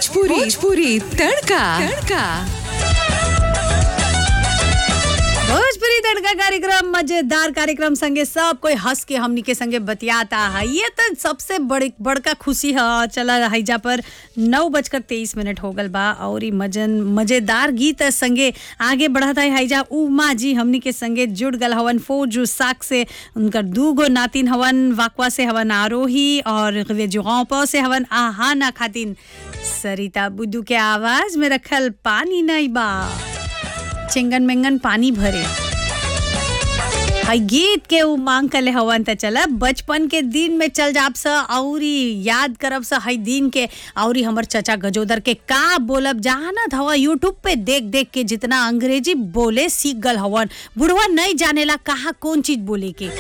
भोजपुरी भोजपुरी तड़का तड़का भोजपुरी तड़का कार्यक्रम मजेदार कार्यक्रम संगे सब कोई हंस के हमनी के संगे बतियाता है ये तो सबसे बड़ी बड़का खुशी है चला हैजा पर नौ बजकर तेईस मिनट हो गल बा और ई मजन मजेदार गीत संगे आगे बढ़त है हैजा उमा जी हमनी के संगे जुड़ गल हवन फौज साक से उनकर दू गो नातिन हवन वाकवा से हवन आरोही और जुगाव से हवन आहाना खातिन सरिता बुद्धू के आवाज में रखल पानी नहीं बा चिंगन मिंगन पानी भरे हई गीत के उ मांग कले हवन त चला बचपन के दिन में चल जाब स औरी याद करब स हई दिन के औरी हमर चचा गजोदर के का बोलब जानत हवा यूट्यूब पे देख देख के जितना अंग्रेजी बोले सीख गल हवन बुढ़वा नहीं जानेला कहा कौन चीज बोले के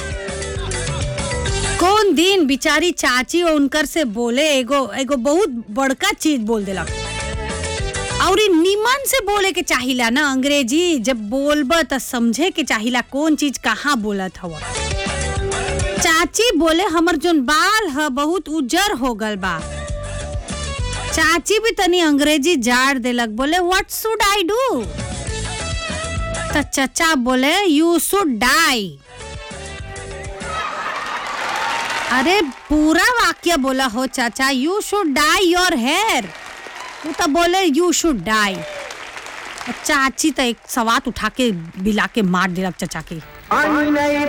कौन दिन बिचारी चाची और उनकर से बोले एगो एगो बहुत बड़का चीज बोल देलक और निमन से बोले के चाहिला ना अंग्रेजी जब बोलब त समझे के चाहिला कौन चीज कहाँ बोलत हवा चाची बोले हमर जोन बाल ह बहुत उजर हो गल बा चाची भी तनी अंग्रेजी जाड़ देलक बोले व्हाट शुड आई डू त चचा बोले यू शुड डाई अरे पूरा वाक्य बोला हो चाचा you should dye your hair वो तो बोले यू शुड डाई चाची तो एक सवात उठा के बिला के मार दिलक चचा के पानी नहीं